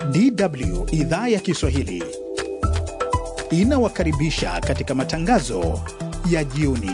DW idhaa ya Kiswahili inawakaribisha katika matangazo ya jioni.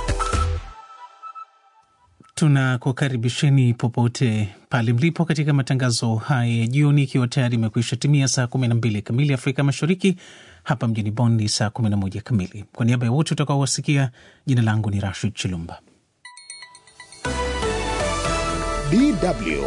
Tunakukaribisheni popote pale mlipo katika matangazo haya ya jioni, ikiwa tayari imekwisha timia saa 12 kamili Afrika Mashariki. Hapa mjini Bonn ni saa 11 kamili. Kwa niaba ya wote utakaowasikia, jina langu ni Rashid Chilumba. DW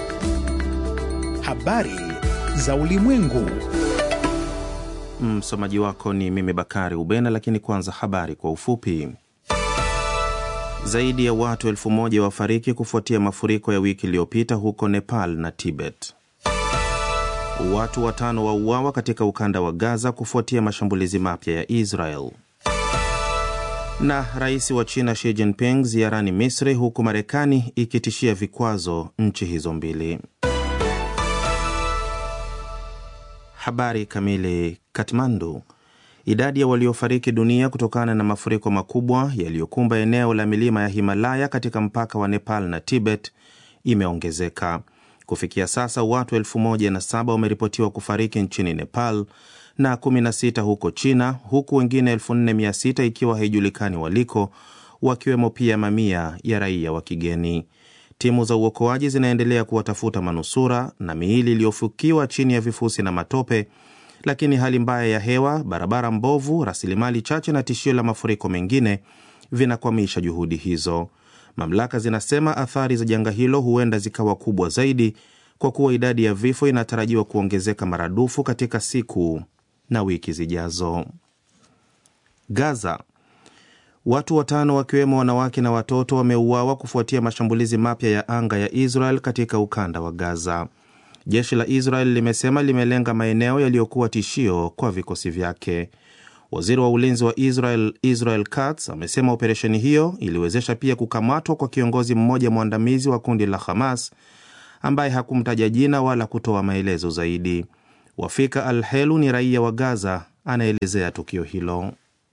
habari za ulimwengu. Msomaji wako ni mimi Bakari Ubena, lakini kwanza habari kwa ufupi. Zaidi ya watu elfu moja wafariki kufuatia mafuriko ya wiki iliyopita huko Nepal na Tibet. Watu watano wauawa katika ukanda wa Gaza kufuatia mashambulizi mapya ya Israel. Na rais wa China Xi Jinping ziarani Misri, huku Marekani ikitishia vikwazo nchi hizo mbili. Habari kamili. Katmandu. Idadi ya waliofariki dunia kutokana na mafuriko makubwa yaliyokumba eneo la milima ya Himalaya katika mpaka wa Nepal na Tibet imeongezeka. Kufikia sasa watu elfu moja na saba wameripotiwa kufariki nchini Nepal na 16 huko China, huku wengine 4600 ikiwa haijulikani waliko, wakiwemo pia mamia ya raia wa kigeni. Timu za uokoaji zinaendelea kuwatafuta manusura na miili iliyofukiwa chini ya vifusi na matope, lakini hali mbaya ya hewa, barabara mbovu, rasilimali chache na tishio la mafuriko mengine vinakwamisha juhudi hizo. Mamlaka zinasema athari za janga hilo huenda zikawa kubwa zaidi kwa kuwa idadi ya vifo inatarajiwa kuongezeka maradufu katika siku na wiki zijazo. Gaza, watu watano wakiwemo wanawake na watoto wameuawa kufuatia mashambulizi mapya ya anga ya Israel katika ukanda wa Gaza. Jeshi la Israel limesema limelenga maeneo yaliyokuwa tishio kwa vikosi vyake. Waziri wa ulinzi wa Israel Israel Katz amesema operesheni hiyo iliwezesha pia kukamatwa kwa kiongozi mmoja mwandamizi wa kundi la Hamas ambaye hakumtaja jina wala kutoa maelezo zaidi. Wafika Al Helu ni raia wa Gaza, anaelezea tukio hilo.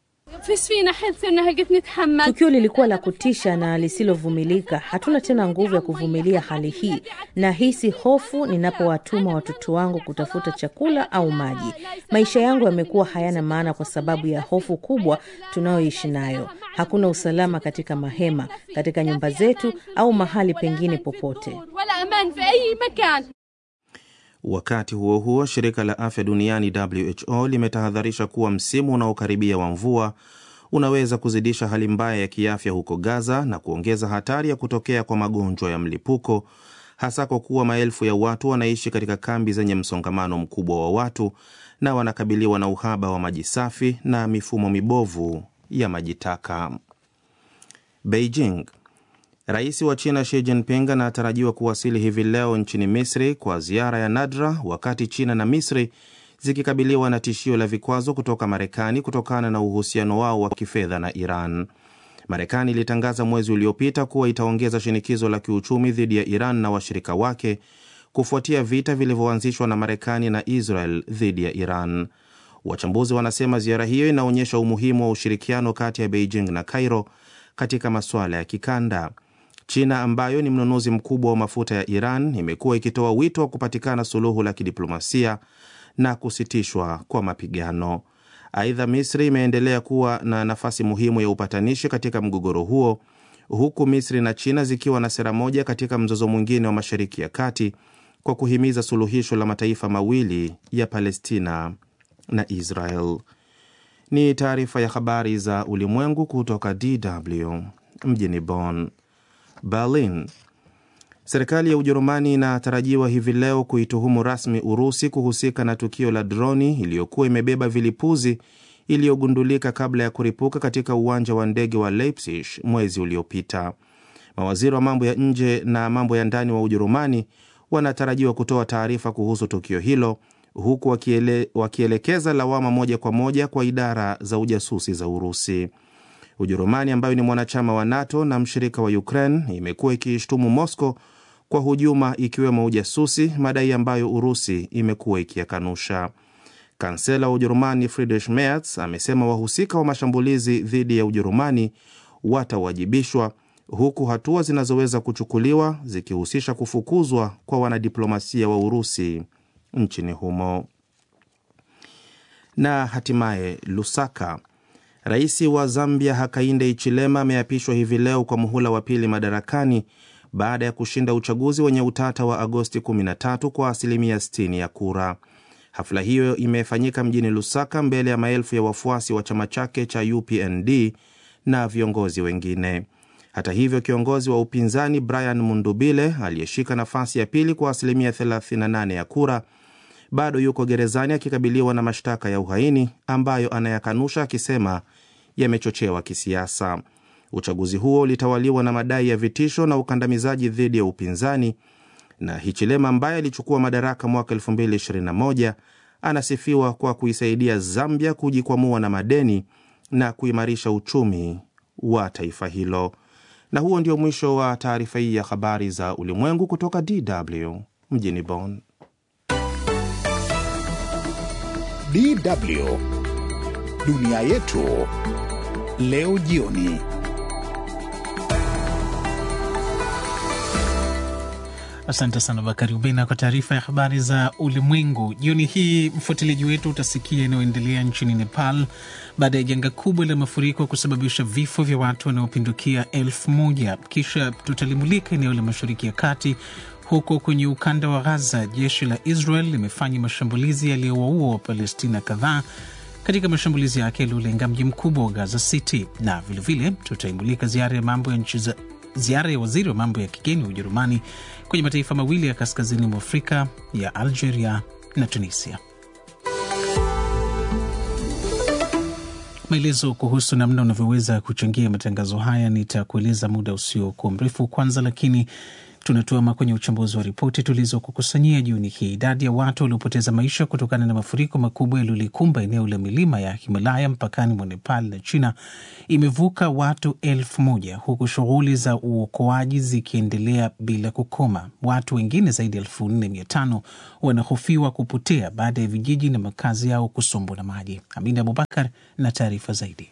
Tukio lilikuwa la kutisha na lisilovumilika. Hatuna tena nguvu ya kuvumilia hali hii. Nahisi hofu ninapowatuma watoto wangu kutafuta chakula au maji. Maisha yangu yamekuwa hayana maana kwa sababu ya hofu kubwa tunayoishi nayo. Hakuna usalama katika mahema, katika nyumba zetu au mahali pengine popote. Wakati huo huo, shirika la afya duniani WHO limetahadharisha kuwa msimu unaokaribia wa mvua unaweza kuzidisha hali mbaya ya kiafya huko Gaza na kuongeza hatari ya kutokea kwa magonjwa ya mlipuko, hasa kwa kuwa maelfu ya watu wanaishi katika kambi zenye msongamano mkubwa wa watu na wanakabiliwa na uhaba wa maji safi na mifumo mibovu ya maji taka. Beijing Rais wa China Xi Jinping anatarajiwa kuwasili hivi leo nchini Misri kwa ziara ya nadra, wakati China na Misri zikikabiliwa na tishio la vikwazo kutoka Marekani kutokana na uhusiano wao wa kifedha na Iran. Marekani ilitangaza mwezi uliopita kuwa itaongeza shinikizo la kiuchumi dhidi ya Iran na washirika wake kufuatia vita vilivyoanzishwa na Marekani na Israel dhidi ya Iran. Wachambuzi wanasema ziara hiyo inaonyesha umuhimu wa ushirikiano kati ya Beijing na Cairo katika masuala ya kikanda. China ambayo ni mnunuzi mkubwa wa mafuta ya Iran imekuwa ikitoa wito wa kupatikana suluhu la kidiplomasia na kusitishwa kwa mapigano. Aidha, Misri imeendelea kuwa na nafasi muhimu ya upatanishi katika mgogoro huo, huku Misri na China zikiwa na sera moja katika mzozo mwingine wa Mashariki ya Kati kwa kuhimiza suluhisho la mataifa mawili ya Palestina na Israel. Ni taarifa ya habari za ulimwengu kutoka DW mjini Bonn. Berlin. Serikali ya Ujerumani inatarajiwa hivi leo kuituhumu rasmi Urusi kuhusika na tukio la droni iliyokuwa imebeba vilipuzi iliyogundulika kabla ya kuripuka katika uwanja wa ndege wa Leipzig mwezi uliopita. Mawaziri wa mambo ya nje na mambo ya ndani wa Ujerumani wanatarajiwa kutoa taarifa kuhusu tukio hilo huku wakiele, wakielekeza lawama moja kwa moja kwa idara za ujasusi za Urusi. Ujerumani ambayo ni mwanachama wa NATO na mshirika wa Ukraine imekuwa ikiishtumu Moscow kwa hujuma ikiwemo ujasusi, madai ambayo Urusi imekuwa ikiyakanusha. Kansela wa Ujerumani Friedrich Merz amesema wahusika wa mashambulizi dhidi ya Ujerumani watawajibishwa huku hatua zinazoweza kuchukuliwa zikihusisha kufukuzwa kwa wanadiplomasia wa Urusi nchini humo. Na hatimaye Lusaka, rais wa Zambia Hakainde Hichilema ameapishwa hivi leo kwa muhula wa pili madarakani baada ya kushinda uchaguzi wenye utata wa Agosti 13 kwa asilimia 60 ya kura. Hafla hiyo imefanyika mjini Lusaka mbele ya maelfu ya wafuasi wa chama chake cha UPND na viongozi wengine. Hata hivyo, kiongozi wa upinzani Brian Mundubile aliyeshika nafasi ya pili kwa asilimia 38 ya kura bado yuko gerezani akikabiliwa na mashtaka ya uhaini ambayo anayakanusha akisema yamechochewa kisiasa. Uchaguzi huo ulitawaliwa na madai ya vitisho na ukandamizaji dhidi ya upinzani, na Hichilema ambaye alichukua madaraka mwaka 2021 anasifiwa kwa kuisaidia Zambia kujikwamua na madeni na kuimarisha uchumi wa taifa hilo. Na huo ndio mwisho wa taarifa hii ya habari za ulimwengu kutoka DW mjini Bonn. DW dunia yetu leo jioni. Asante sana Bakari Ubena kwa taarifa ya habari za ulimwengu jioni hii. Mfuatiliaji wetu utasikia inayoendelea nchini Nepal baada ya janga kubwa la mafuriko kusababisha vifo vya watu wanaopindukia elfu moja. Kisha tutalimulika eneo la Mashariki ya Kati. Huko kwenye ukanda wa Gaza, jeshi la Israel limefanya mashambulizi yaliyowaua Wapalestina kadhaa katika mashambulizi yake yaliyolenga mji mkubwa wa Gaza City, na vilevile tutaimulika ziara ya mambo ya nchi za ziara ya waziri wa mambo ya kigeni wa Ujerumani kwenye mataifa mawili ya kaskazini mwa Afrika ya Algeria na Tunisia. Maelezo kuhusu namna unavyoweza kuchangia matangazo haya nitakueleza muda usiokuwa mrefu. Kwanza lakini tunatuama kwenye uchambuzi wa ripoti tulizokukusanyia jioni hii. Idadi ya watu waliopoteza maisha kutokana na mafuriko makubwa yaliyolikumba eneo la milima ya Himalaya mpakani mwa Nepal na China imevuka watu elfu moja huku shughuli za uokoaji zikiendelea bila kukoma. Watu wengine zaidi ya elfu nne mia tano wanahofiwa kupotea baada ya vijiji na makazi yao kusombwa na maji. Amina Abubakar na taarifa zaidi.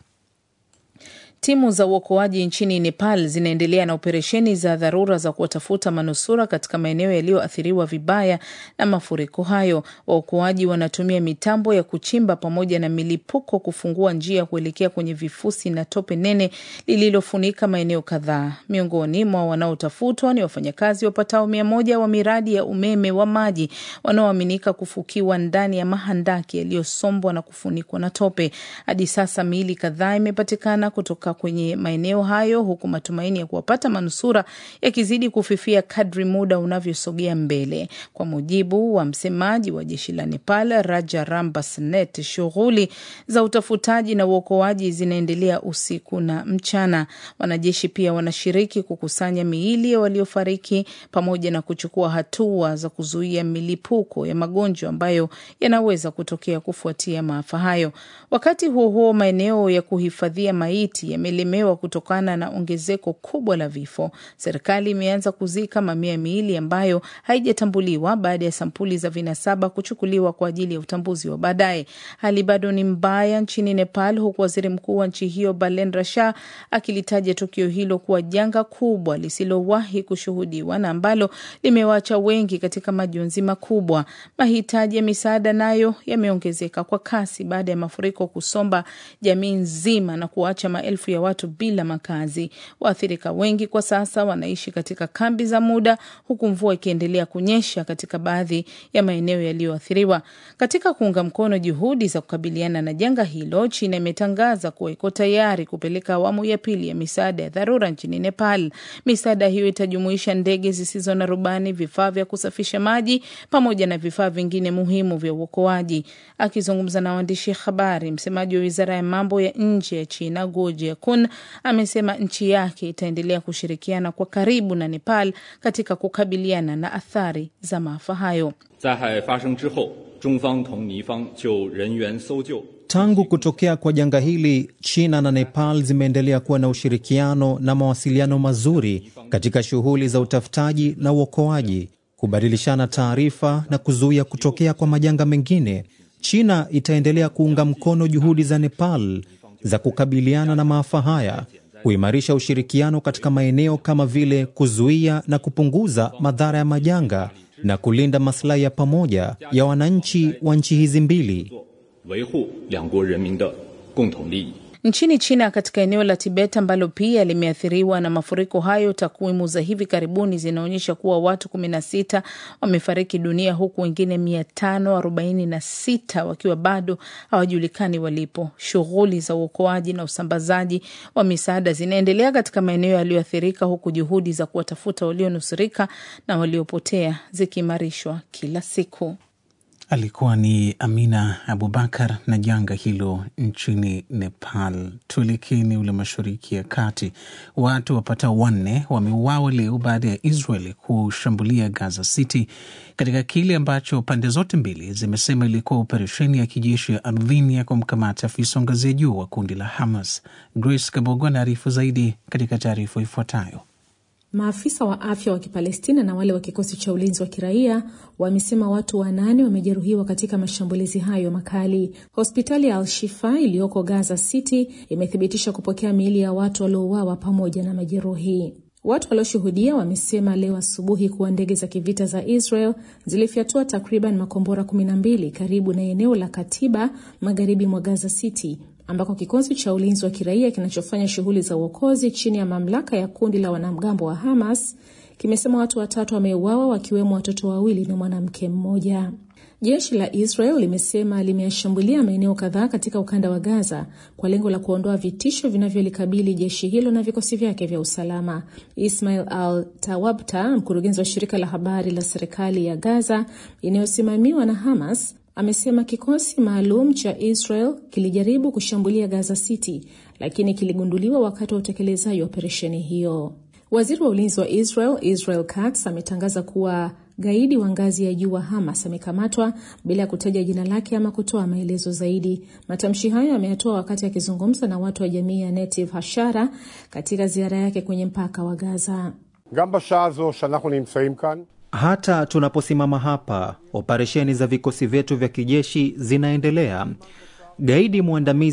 Timu za uokoaji nchini Nepal zinaendelea na operesheni za dharura za kuwatafuta manusura katika maeneo yaliyoathiriwa vibaya na mafuriko hayo. Waokoaji wanatumia mitambo ya kuchimba pamoja na milipuko kufungua njia kuelekea kwenye vifusi na tope nene lililofunika maeneo kadhaa. Miongoni mwa wanaotafutwa ni wafanyakazi wapatao mia moja wa miradi ya umeme wa maji wanaoaminika kufukiwa ndani ya mahandaki yaliyosombwa na kufunikwa na tope. Hadi sasa miili kadhaa imepatikana kutoka kwenye maeneo hayo huku matumaini ya kuwapata manusura yakizidi kufifia kadri muda unavyosogea mbele. Kwa mujibu wa msemaji wa jeshi la Nepal, Raja Rambasnet, shughuli za utafutaji na uokoaji zinaendelea usiku na mchana. Wanajeshi pia wanashiriki kukusanya miili ya waliofariki pamoja na kuchukua hatua za kuzuia milipuko ya magonjwa ambayo yanaweza kutokea kufuatia maafa hayo. Wakati huo huo, maeneo ya kuhifadhia maiti yamelemewa kutokana na ongezeko kubwa la vifo. Serikali imeanza kuzika mamia ya miili ambayo haijatambuliwa baada ya sampuli za vinasaba kuchukuliwa kwa ajili ya utambuzi wa baadaye. Hali bado ni mbaya nchini Nepal, huku waziri mkuu wa nchi hiyo Balendra Shah akilitaja tukio hilo kuwa janga kubwa lisilowahi kushuhudiwa na ambalo limewaacha wengi katika majonzi makubwa. Mahitaji ya misaada nayo yameongezeka kwa kasi baada ya mafuriko kusomba jamii nzima na kuacha maelfu ya watu bila makazi. Waathirika wengi kwa sasa wanaishi katika kambi za muda, huku mvua ikiendelea kunyesha katika baadhi ya maeneo yaliyoathiriwa. Katika kuunga mkono juhudi za kukabiliana na janga hilo, China imetangaza kuwa iko tayari kupeleka awamu ya pili ya misaada ya dharura nchini Nepal. Misaada hiyo itajumuisha ndege zisizo na rubani, vifaa vya kusafisha maji pamoja na vifaa vingine muhimu vya uokoaji. Akizungumza na waandishi habari, msemaji wa wizara ya mambo ya nje ya China Guo Jiakun amesema nchi yake itaendelea kushirikiana kwa karibu na Nepal katika kukabiliana na athari za maafa hayo. Tangu kutokea kwa janga hili, China na Nepal zimeendelea kuwa na ushirikiano na mawasiliano mazuri katika shughuli za utafutaji na uokoaji, kubadilishana taarifa na kuzuia kutokea kwa majanga mengine. China itaendelea kuunga mkono juhudi za Nepal za kukabiliana na maafa haya, kuimarisha ushirikiano katika maeneo kama vile kuzuia na kupunguza madhara ya majanga na kulinda maslahi ya pamoja ya wananchi wa nchi hizi mbili. 维护两国人民的共同利益。 Nchini China, katika eneo la Tibet ambalo pia limeathiriwa na mafuriko hayo, takwimu za hivi karibuni zinaonyesha kuwa watu 16 wamefariki dunia huku wengine 546 wakiwa bado hawajulikani walipo. Shughuli za uokoaji na usambazaji wa misaada zinaendelea katika maeneo yaliyoathirika, huku juhudi za kuwatafuta walionusurika na waliopotea zikiimarishwa kila siku. Alikuwa ni Amina Abubakar na janga hilo nchini Nepal. Tuelekee eneo la mashariki ya kati. Watu wapatao wanne wameuawa leo baada ya Israel kushambulia Gaza City katika kile ambacho pande zote mbili zimesema ilikuwa operesheni ya kijeshi ya ardhini ya kumkamata afisa wa ngazi ya juu wa kundi la Hamas. Grace Kabogo anaarifu zaidi katika taarifa ifuatayo. Maafisa wa afya wa Kipalestina na wale wa kikosi cha ulinzi wa kiraia wamesema watu wanane wamejeruhiwa katika mashambulizi hayo makali. Hospitali ya Al-Shifa iliyoko Gaza City imethibitisha kupokea miili ya watu waliouawa pamoja na majeruhi. Watu walioshuhudia wamesema leo asubuhi kuwa ndege za kivita za Israel zilifyatua takriban makombora 12 karibu na eneo la Katiba magharibi mwa Gaza City ambako kikosi cha ulinzi wa kiraia kinachofanya shughuli za uokozi chini ya mamlaka ya kundi la wanamgambo wa Hamas kimesema watu watatu wameuawa wakiwemo watoto wawili na mwanamke mmoja. Jeshi la Israel limesema limeyashambulia maeneo kadhaa katika ukanda wa Gaza kwa lengo la kuondoa vitisho vinavyolikabili jeshi hilo na vikosi vyake vya usalama. Ismail Al Tawabta, mkurugenzi wa shirika la habari la serikali ya Gaza inayosimamiwa na Hamas, amesema kikosi maalum cha Israel kilijaribu kushambulia Gaza City lakini kiligunduliwa wakati wa utekelezaji wa operesheni hiyo. Waziri wa ulinzi wa Israel Israel Katz ametangaza kuwa gaidi wa ngazi ya juu wa Hamas amekamatwa bila ya kutaja jina lake ama kutoa maelezo zaidi. Matamshi hayo ameyatoa wakati akizungumza na watu wa jamii ya Netiv Hashara katika ziara yake kwenye mpaka wa Gaza. גם בשעה הזו שאנחנו נמצאים כאן, Hata tunaposimama hapa, operesheni za vikosi vyetu vya kijeshi zinaendelea. Gaidi mwandamizi